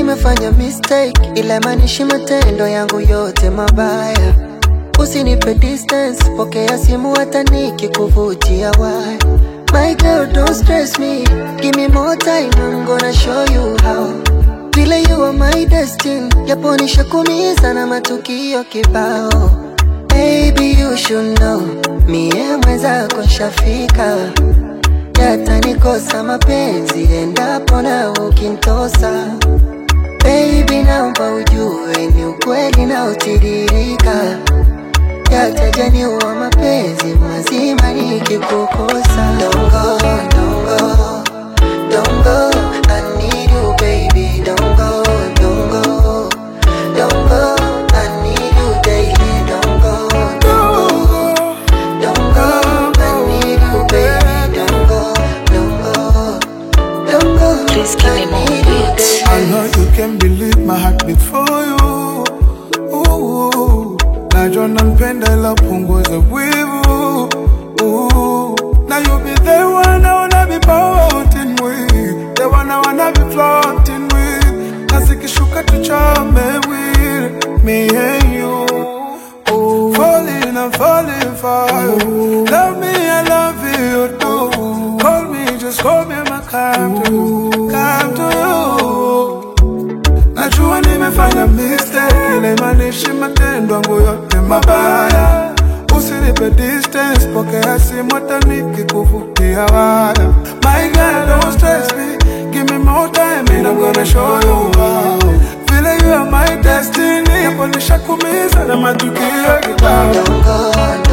nimefanya mistake, ila maanishi matendo yangu yote mabaya. Usinipe distance, pokea simu hata nikikuvutia waya. My girl, don't stress me. Give me more time, I'm gonna show you how. Vile you are my destiny, japo nishakumiza na matukio kibao. Baby, you should know, mie mwenzako nshafika. Yatanikosa mapenzi endapo na ukintosa. Baby, naomba ujue ni ukweli na utiririka. Yatajaniwa mapenzi mazima nikikukosa. Don't go, don't go, don't go. I need you, baby. Don't go, don't go, don't go. I need you daily. Don't go, don't go, don't go. I need you, baby. Don't go, don't go, don't go. Please give me I more need you beats. daily. I know you can believe my heart beat for you. Ooh, najua nampenda ila punguza wivu. Ooh, now you be the one I wanna be floating with, the one I wanna be floating with. Na zikishuka tuchome with me and you. Ooh, falling, I'm falling for you. Love me, I love you too. Call me, just call me, my come to you, come to you. Najua nimefanya mistake, ile maanishi matendo yangu yote mabaya. Usinipe distance, pokea simu hata nikikuvutia waya. My girl, don't stress me, give me more time and I'm gonna show you how. Vile you are my destiny, japo nishakumiza na matukio kibao. Don't go,